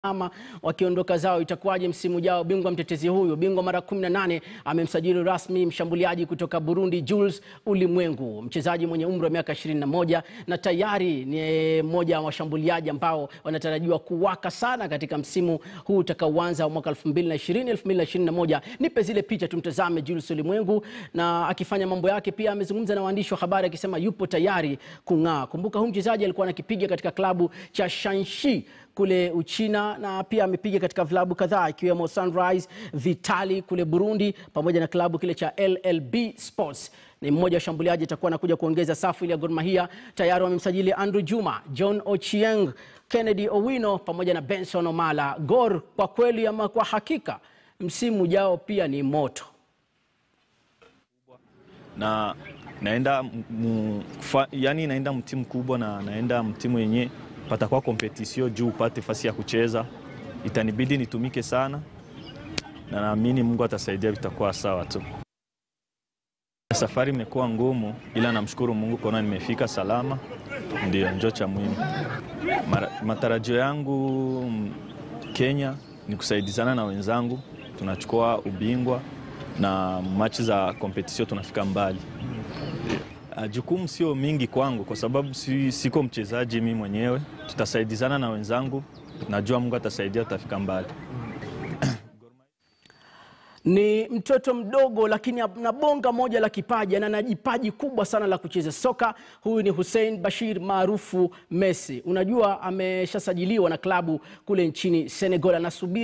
ama wakiondoka zao itakuwaje msimu ujao? Bingwa mtetezi huyu, bingwa mara 18, amemsajili rasmi mshambuliaji kutoka Burundi Jules Ulimwengu, mchezaji mwenye umri wa miaka 21 na tayari ni mmoja wa washambuliaji ambao wanatarajiwa kuwaka sana katika msimu huu utakaoanza mwaka 2020 2021. Nipe zile picha tumtazame Jules Ulimwengu na akifanya mambo yake. Pia amezungumza na waandishi wa habari akisema yupo tayari kung'aa. Kumbuka huyu mchezaji alikuwa anakipiga katika klabu cha Shanxi kule Uchina na pia amepiga katika vilabu kadhaa ikiwemo Sunrise Vitali kule Burundi pamoja na klabu kile cha LLB Sports. Ni mmoja wa washambuliaji atakuwa anakuja kuongeza safu ile ya Gor Mahia. Tayari wamemsajili Andrew Juma, John Ochieng, Kennedy Owino pamoja na Benson Omala. Gor kwa kweli ama kwa hakika msimu ujao pia ni moto. na naenda mu, fa, yani naenda mtimu kubwa na naenda mtimu yenye patakuwa kompetisio juu upate fasi ya kucheza, itanibidi nitumike sana, na naamini Mungu atasaidia, vitakuwa sawa tu. Safari imekuwa ngumu, ila namshukuru Mungu kuona nimefika salama, ndio njo cha muhimu. Mara- Matarajio yangu mm, Kenya ni kusaidizana na wenzangu, tunachukua ubingwa na machi za kompetisio tunafika mbali. Ah, Jukumu sio mingi kwangu kwa sababu si, siko mchezaji mimi mwenyewe. Tutasaidizana na wenzangu, najua Mungu atasaidia, tutafika mbali. Ni mtoto mdogo lakini ana bonga moja la kipaji na ana jipaji kubwa sana la kucheza soka. Huyu ni Hussein Bashir maarufu Messi. Unajua ameshasajiliwa na klabu kule nchini Senegal, anasubiri